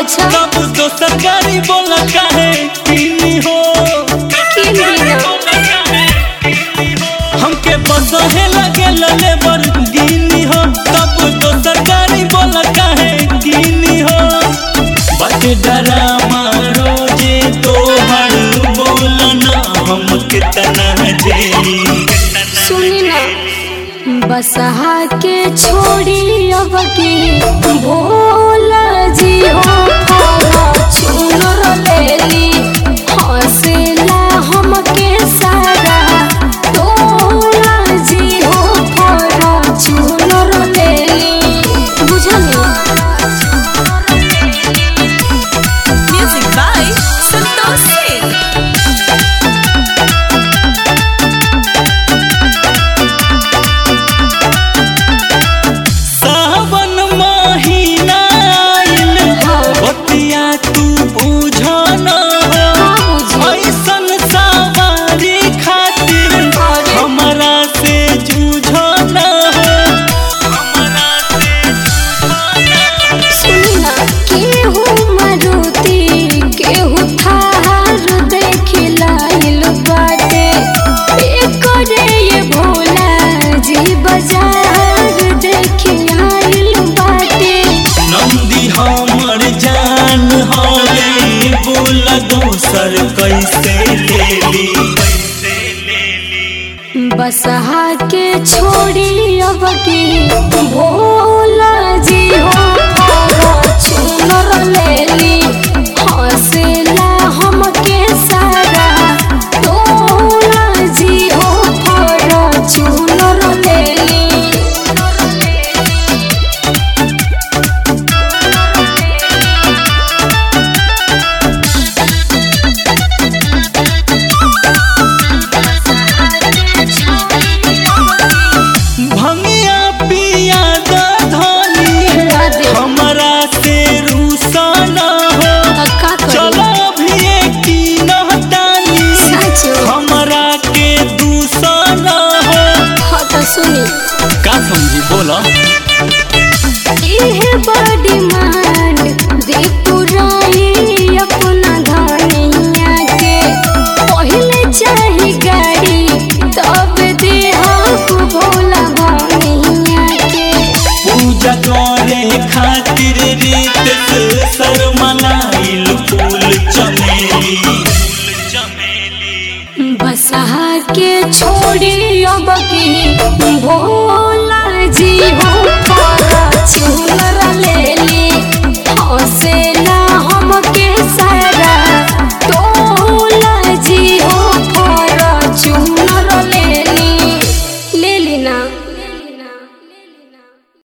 अच्छा। तब तो सरकारी बोला काहे पीनी हो किन बिना हमके बसहे लगे लेबर गिनी हो तब तो सरकारी बोला काहे गिनी हो बट डरामा रोजे तो हर बोलना हम कितना झेली सुनी ना बसहा के छोड़ी अब के भोला जी हो चुनर लेली हंसेला हमके सारा तोला जी हो फरा चुनर लेली बुझली Music by Santosh Singh. सावन महीना आइल बतिया तू बुझन हो ऐसन सवारी खातिर हमरा से जूझन हो हमरा से जूझन सुनी ना केहू मारुति केहू थार देखिलाइल बाटे एकरे ये भोला जी बाजार देखिलाइल बाटे नंदी हमर जान हवे बोल दोसर कैसे लेली कैसे लेली बसहा के छोड़ी अब के भोला जी हो चुनर लेली हंसेला हमके सारा तोला जी हो फरा चुनर लेली भंगिया पिया द धनी हमरा से रूसन हो का चलो भी की नहतानी सच हमरा के दूसन हो हाँ तो सुनी का समझी बोला इहे बड़ी मान दे पुराई अपना धनिया के पहले चाही गाड़ी तब दे हक भोला भनिया के पूजा करे खातिर रीत से शर्मनाइल फूल चमेली चमेली बसहा के छोड़ी अब की भोला